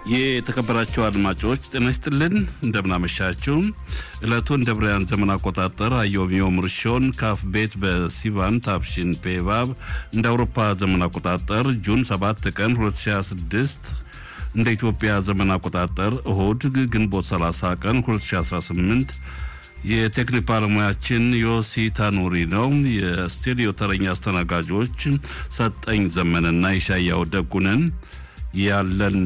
የተከበራችሁ አድማጮች ጤና ይስጥልን፣ እንደምናመሻችሁ። ዕለቱን እንደ ብርያን ዘመን አቆጣጠር አዮሚዮም ርሾን ካፍ ቤት በሲቫን ታፕሽን ፔቫብ እንደ አውሮፓ ዘመን አቆጣጠር ጁን 7 ቀን 2026 እንደ ኢትዮጵያ ዘመን አቆጣጠር እሁድ ግንቦት 30 ቀን 2018 የቴክኒክ ባለሙያችን ዮሲ ታኑሪ ነው። የስቱዲዮ ተረኛ አስተናጋጆች ሰጠኝ ዘመንና ይሻያው ደጉነን። ያለን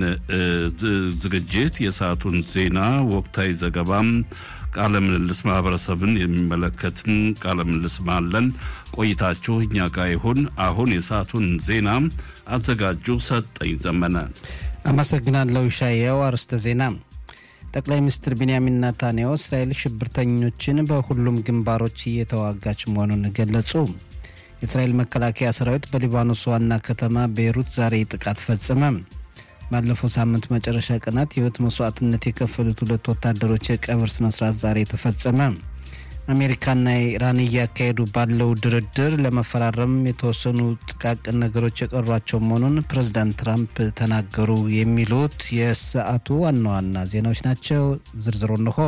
ዝግጅት የሰዓቱን ዜና፣ ወቅታዊ ዘገባም፣ ቃለ ምልልስ ማህበረሰብን የሚመለከትም ቃለ ምልልስ አለን። ቆይታችሁ እኛ ጋር ይሁን። አሁን የሰዓቱን ዜና አዘጋጁ ሰጠኝ ዘመነ። አመሰግናለሁ ይሻያው። አርዕስተ ዜና ጠቅላይ ሚኒስትር ቢንያሚን ናታንያሁ እስራኤል ሽብርተኞችን በሁሉም ግንባሮች እየተዋጋች መሆኑን ገለጹ። የእስራኤል መከላከያ ሰራዊት በሊባኖስ ዋና ከተማ ቤይሩት ዛሬ ጥቃት ፈጸመ። ባለፈው ሳምንት መጨረሻ ቀናት የህይወት መስዋዕትነት የከፈሉት ሁለት ወታደሮች የቀብር ስነስርዓት ዛሬ ተፈጸመ። አሜሪካና ኢራን እያካሄዱ ባለው ድርድር ለመፈራረም የተወሰኑ ጥቃቅን ነገሮች የቀሯቸው መሆኑን ፕሬዚዳንት ትራምፕ ተናገሩ። የሚሉት የሰዓቱ ዋና ዋና ዜናዎች ናቸው። ዝርዝሩ እንሆ።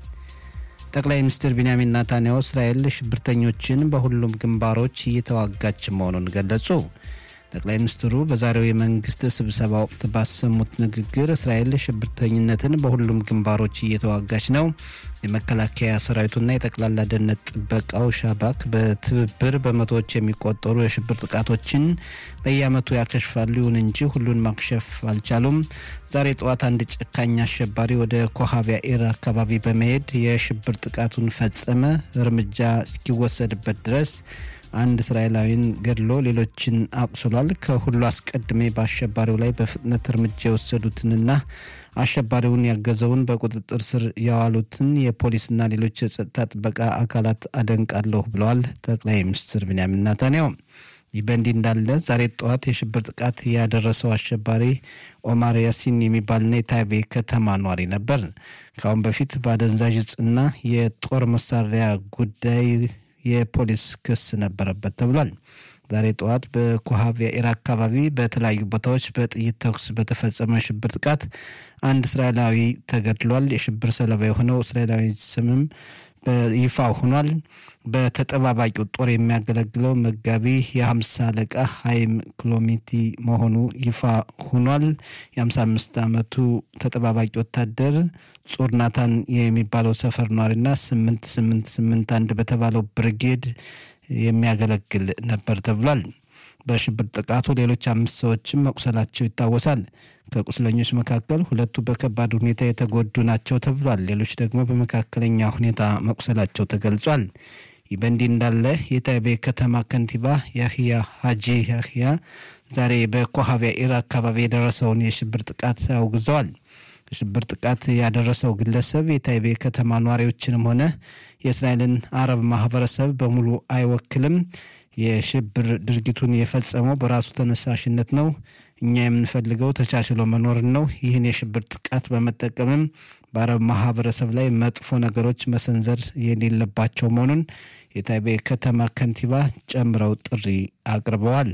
ጠቅላይ ሚኒስትር ቢንያሚን ናታንያሁ እስራኤል ሽብርተኞችን በሁሉም ግንባሮች እየተዋጋች መሆኑን ገለጹ። ጠቅላይ ሚኒስትሩ በዛሬው የመንግስት ስብሰባ ወቅት ባሰሙት ንግግር እስራኤል ሽብርተኝነትን በሁሉም ግንባሮች እየተዋጋች ነው፣ የመከላከያ ሰራዊቱና የጠቅላላ ደህንነት ጥበቃው ሻባክ በትብብር በመቶዎች የሚቆጠሩ የሽብር ጥቃቶችን በየዓመቱ ያከሽፋሉ። ይሁን እንጂ ሁሉን ማክሸፍ አልቻሉም። ዛሬ ጠዋት አንድ ጨካኝ አሸባሪ ወደ ኮሃቢያ ኢር አካባቢ በመሄድ የሽብር ጥቃቱን ፈጸመ። እርምጃ እስኪወሰድበት ድረስ አንድ እስራኤላዊን ገድሎ ሌሎችን አቁስሏል። ከሁሉ አስቀድሜ በአሸባሪው ላይ በፍጥነት እርምጃ የወሰዱትንና አሸባሪውን ያገዘውን በቁጥጥር ስር ያዋሉትን የፖሊስና ሌሎች የጸጥታ ጥበቃ አካላት አደንቃለሁ ብለዋል ጠቅላይ ሚኒስትር ቢንያሚን ናታንያሁ። ይህ በእንዲህ እንዳለ ዛሬ ጠዋት የሽብር ጥቃት ያደረሰው አሸባሪ ኦማር ያሲን የሚባልና የታይቤ ከተማ ኗሪ ነበር። ከአሁን በፊት በአደንዛዥ እጽና የጦር መሳሪያ ጉዳይ የፖሊስ ክስ ነበረበት ተብሏል። ዛሬ ጠዋት በኮሃብ የኢራ አካባቢ በተለያዩ ቦታዎች በጥይት ተኩስ በተፈጸመ የሽብር ጥቃት አንድ እስራኤላዊ ተገድሏል። የሽብር ሰለባ የሆነው እስራኤላዊ ስምም በይፋ ሆኗል። በተጠባባቂው ጦር የሚያገለግለው መጋቢ የሀምሳ አለቃ ሀይም ክሎሚቲ መሆኑ ይፋ ሆኗል። የሀምሳ አምስት ዓመቱ ተጠባባቂ ወታደር ጹር ናታን የሚባለው ሰፈር ኗሪና ስምንት ስምንት ስምንት አንድ በተባለው ብርጌድ የሚያገለግል ነበር ተብሏል። በሽብር ጥቃቱ ሌሎች አምስት ሰዎችም መቁሰላቸው ይታወሳል። ከቁስለኞች መካከል ሁለቱ በከባድ ሁኔታ የተጎዱ ናቸው ተብሏል። ሌሎች ደግሞ በመካከለኛ ሁኔታ መቁሰላቸው ተገልጿል። ይህ በእንዲህ እንዳለ የታይቤ ከተማ ከንቲባ ያህያ ሀጂ ያህያ ዛሬ በኮሃቢያ ኢር አካባቢ የደረሰውን የሽብር ጥቃት አውግዘዋል። የሽብር ጥቃት ያደረሰው ግለሰብ የታይቤ ከተማ ነዋሪዎችንም ሆነ የእስራኤልን አረብ ማህበረሰብ በሙሉ አይወክልም። የሽብር ድርጊቱን የፈጸመው በራሱ ተነሳሽነት ነው። እኛ የምንፈልገው ተቻችሎ መኖርን ነው። ይህን የሽብር ጥቃት በመጠቀምም በአረብ ማህበረሰብ ላይ መጥፎ ነገሮች መሰንዘር የሌለባቸው መሆኑን የታይቤ ከተማ ከንቲባ ጨምረው ጥሪ አቅርበዋል።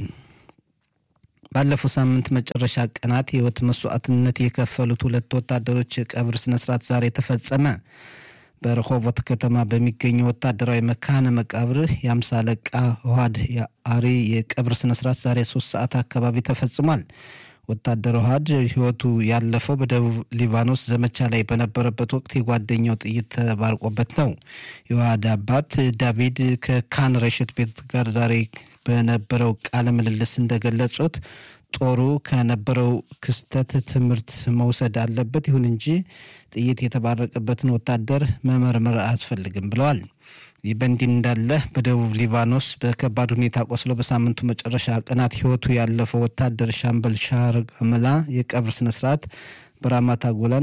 ባለፈው ሳምንት መጨረሻ ቀናት የህይወት መስዋዕትነት የከፈሉት ሁለት ወታደሮች የቀብር ስነስርዓት ዛሬ ተፈጸመ። በረሆቦት ከተማ በሚገኘው ወታደራዊ መካነ መቃብር የአምሳ አለቃ ውሃድ አሪ የቀብር ስነስርዓት ዛሬ ሶስት ሰዓት አካባቢ ተፈጽሟል። ወታደር ውሃድ ህይወቱ ያለፈው በደቡብ ሊባኖስ ዘመቻ ላይ በነበረበት ወቅት የጓደኛው ጥይት ተባርቆበት ነው። የውሃድ አባት ዳቪድ ከካን ረሽት ቤት ጋር ዛሬ በነበረው ቃለ ምልልስ እንደገለጹት ጦሩ ከነበረው ክስተት ትምህርት መውሰድ አለበት። ይሁን እንጂ ጥይት የተባረቀበትን ወታደር መመርመር አያስፈልግም ብለዋል። ይህ በእንዲህ እንዳለ በደቡብ ሊባኖስ በከባድ ሁኔታ ቆስሎ በሳምንቱ መጨረሻ ቀናት ህይወቱ ያለፈው ወታደር ሻምበል ሻር አመላ የቀብር ስነስርዓት በራማታ ጎላን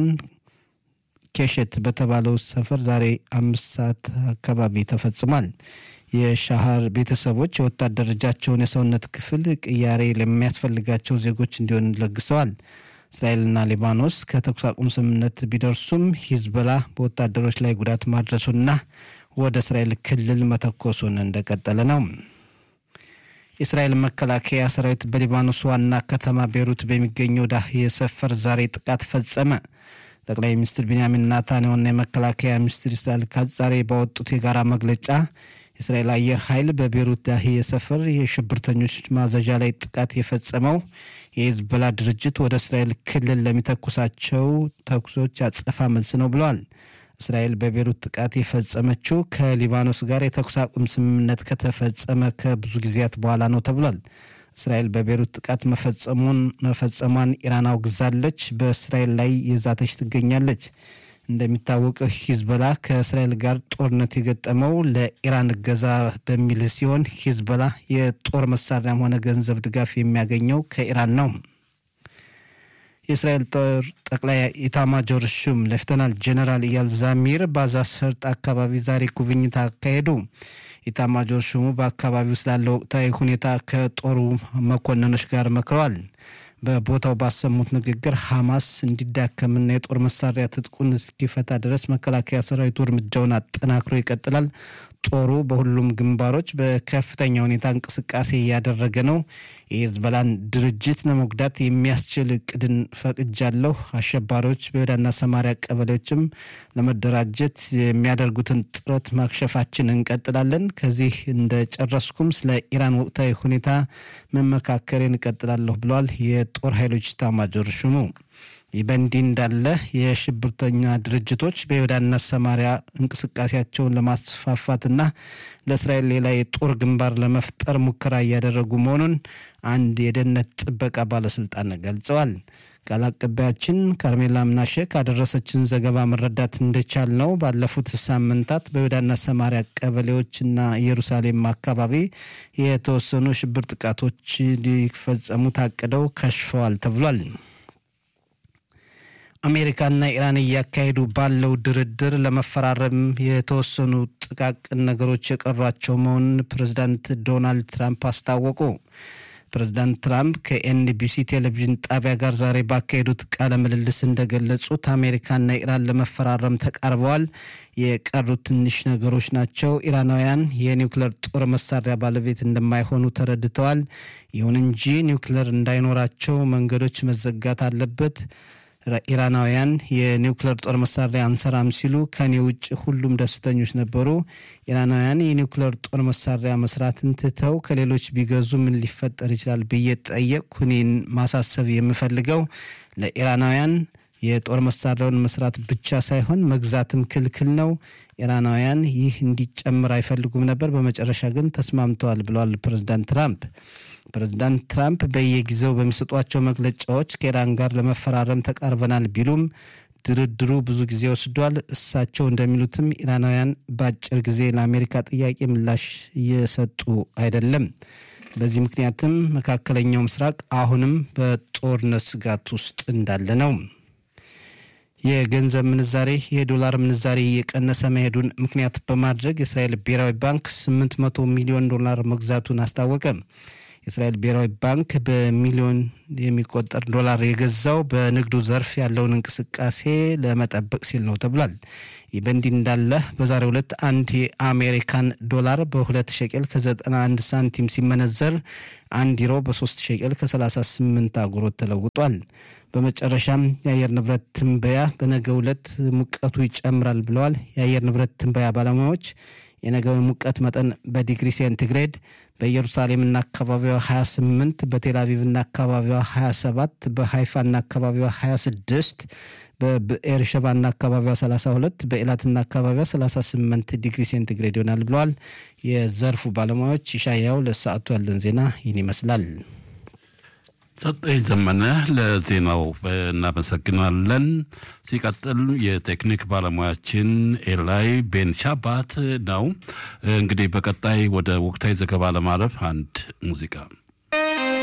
ኬሸት በተባለው ሰፈር ዛሬ አምስት ሰዓት አካባቢ ተፈጽሟል። የሻሃር ቤተሰቦች የወታደር እጃቸውን የሰውነት ክፍል ቅያሬ ለሚያስፈልጋቸው ዜጎች እንዲሆን ለግሰዋል። እስራኤልና ሊባኖስ ከተኩስ አቁም ስምምነት ቢደርሱም ሂዝቦላ በወታደሮች ላይ ጉዳት ማድረሱና ወደ እስራኤል ክልል መተኮሱን እንደቀጠለ ነው። የእስራኤል መከላከያ ሰራዊት በሊባኖስ ዋና ከተማ ቤሩት በሚገኘው ዳህየ ሰፈር ዛሬ ጥቃት ፈጸመ። ጠቅላይ ሚኒስትር ቢንያሚን ናታንያሁና የመከላከያ ሚኒስትር እስራኤል ካትዝ ዛሬ ባወጡት የጋራ መግለጫ የእስራኤል አየር ኃይል በቤሩት ዳህየ ሰፈር የሽብርተኞች ማዘዣ ላይ ጥቃት የፈጸመው የሂዝቦላ ድርጅት ወደ እስራኤል ክልል ለሚተኩሳቸው ተኩሶች አጸፋ መልስ ነው ብለዋል። እስራኤል በቤሩት ጥቃት የፈጸመችው ከሊባኖስ ጋር የተኩስ አቁም ስምምነት ከተፈጸመ ከብዙ ጊዜያት በኋላ ነው ተብሏል። እስራኤል በቤሩት ጥቃት መፈጸሙን መፈጸሟን ኢራን አውግዛለች። በእስራኤል ላይ የዛተች ትገኛለች። እንደሚታወቀው ሂዝቦላ ከእስራኤል ጋር ጦርነት የገጠመው ለኢራን እገዛ በሚል ሲሆን ሂዝቦላ የጦር መሳሪያም ሆነ ገንዘብ ድጋፍ የሚያገኘው ከኢራን ነው። የእስራኤል ጦር ጠቅላይ ኢታማጆር ሹም ሌፍተናል ጀነራል ኢያል ዛሚር በጋዛ ሰርጥ አካባቢ ዛሬ ጉብኝት አካሄዱ። ኢታማጆር ሹሙ በአካባቢው ስላለው ወቅታዊ ሁኔታ ከጦሩ መኮንኖች ጋር መክረዋል። በቦታው ባሰሙት ንግግር ሐማስ እንዲዳከምና የጦር መሳሪያ ትጥቁን እስኪፈታ ድረስ መከላከያ ሰራዊቱ እርምጃውን አጠናክሮ ይቀጥላል። ጦሩ በሁሉም ግንባሮች በከፍተኛ ሁኔታ እንቅስቃሴ እያደረገ ነው። የሂዝቦላን ድርጅት ለመጉዳት የሚያስችል እቅድን ፈቅጃለሁ። አሸባሪዎች በይሁዳና ሰማሪያ ቀበሌዎችም ለመደራጀት የሚያደርጉትን ጥረት ማክሸፋችን እንቀጥላለን። ከዚህ እንደጨረስኩም ስለ ኢራን ወቅታዊ ሁኔታ መመካከሬን እንቀጥላለሁ ብለዋል የጦር ኃይሎች ኤታማዦር ሹሙ። ይህ በእንዲህ እንዳለ የሽብርተኛ ድርጅቶች በይሁዳና ሰማሪያ እንቅስቃሴያቸውን ለማስፋፋትና ለእስራኤል ሌላ የጦር ግንባር ለመፍጠር ሙከራ እያደረጉ መሆኑን አንድ የደህንነት ጥበቃ ባለስልጣን ገልጸዋል። ቃል አቀባያችን ካርሜላ ምናሸ ካደረሰችን ዘገባ መረዳት እንደቻል ነው ባለፉት ሳምንታት በይሁዳና ሰማሪያ ቀበሌዎችና ኢየሩሳሌም አካባቢ የተወሰኑ ሽብር ጥቃቶች ሊፈጸሙ ታቅደው ከሽፈዋል ተብሏል። አሜሪካና ኢራን እያካሄዱ ባለው ድርድር ለመፈራረም የተወሰኑ ጥቃቅን ነገሮች የቀሯቸው መሆኑን ፕሬዚዳንት ዶናልድ ትራምፕ አስታወቁ። ፕሬዚዳንት ትራምፕ ከኤንቢሲ ቴሌቪዥን ጣቢያ ጋር ዛሬ ባካሄዱት ቃለ ምልልስ እንደገለጹት አሜሪካና ኢራን ለመፈራረም ተቃርበዋል። የቀሩት ትንሽ ነገሮች ናቸው። ኢራናውያን የኒውክሌር ጦር መሳሪያ ባለቤት እንደማይሆኑ ተረድተዋል። ይሁን እንጂ ኒውክሌር እንዳይኖራቸው መንገዶች መዘጋት አለበት። ኢራናውያን የኒውክሌር ጦር መሳሪያ አንሰራም ሲሉ ከኔ ውጭ ሁሉም ደስተኞች ነበሩ። ኢራናውያን የኒውክሌር ጦር መሳሪያ መስራትን ትተው ከሌሎች ቢገዙ ምን ሊፈጠር ይችላል ብዬ ጠየቅኩ። እኔን ማሳሰብ የምፈልገው ለኢራናውያን የጦር መሳሪያውን መስራት ብቻ ሳይሆን መግዛትም ክልክል ነው። ኢራናውያን ይህ እንዲጨምር አይፈልጉም ነበር። በመጨረሻ ግን ተስማምተዋል ብለዋል ፕሬዚዳንት ትራምፕ። ፕሬዚዳንት ትራምፕ በየጊዜው በሚሰጧቸው መግለጫዎች ከኢራን ጋር ለመፈራረም ተቃርበናል ቢሉም ድርድሩ ብዙ ጊዜ ወስዷል። እሳቸው እንደሚሉትም ኢራናውያን በአጭር ጊዜ ለአሜሪካ ጥያቄ ምላሽ እየሰጡ አይደለም። በዚህ ምክንያትም መካከለኛው ምስራቅ አሁንም በጦርነት ስጋት ውስጥ እንዳለ ነው። የገንዘብ ምንዛሬ የዶላር ምንዛሬ እየቀነሰ መሄዱን ምክንያት በማድረግ የእስራኤል ብሔራዊ ባንክ 800 ሚሊዮን ዶላር መግዛቱን አስታወቀ። የእስራኤል ብሔራዊ ባንክ በሚሊዮን የሚቆጠር ዶላር የገዛው በንግዱ ዘርፍ ያለውን እንቅስቃሴ ለመጠበቅ ሲል ነው ተብሏል። ይህ በእንዲህ እንዳለ በዛሬው ዕለት አንድ የአሜሪካን ዶላር በሁለት ሸቄል ከ91 ሳንቲም ሲመነዘር አንድ ዩሮ በሶስት ሸቄል ከ38 አጉሮት ተለውጧል። በመጨረሻም የአየር ንብረት ትንበያ በነገው ዕለት ሙቀቱ ይጨምራል ብለዋል የአየር ንብረት ትንበያ ባለሙያዎች። የነገው ሙቀት መጠን በዲግሪ ሴንቲግሬድ በኢየሩሳሌምና አካባቢዋ 28፣ በቴልአቪቭና አካባቢዋ 27፣ በሃይፋና አካባቢዋ 26፣ በብኤርሸባና አካባቢዋ 32፣ በኤላትና አካባቢዋ 38 ዲግሪ ሴንቲግሬድ ይሆናል ብለዋል የዘርፉ ባለሙያዎች። ይሻያው ለሰዓቱ ያለን ዜና ይህን ይመስላል። ሰጠኝ ዘመነ ለዜናው እናመሰግናለን። ሲቀጥል የቴክኒክ ባለሙያችን ኤላይ ቤንሻባት ነው። እንግዲህ በቀጣይ ወደ ወቅታዊ ዘገባ ለማለፍ አንድ ሙዚቃ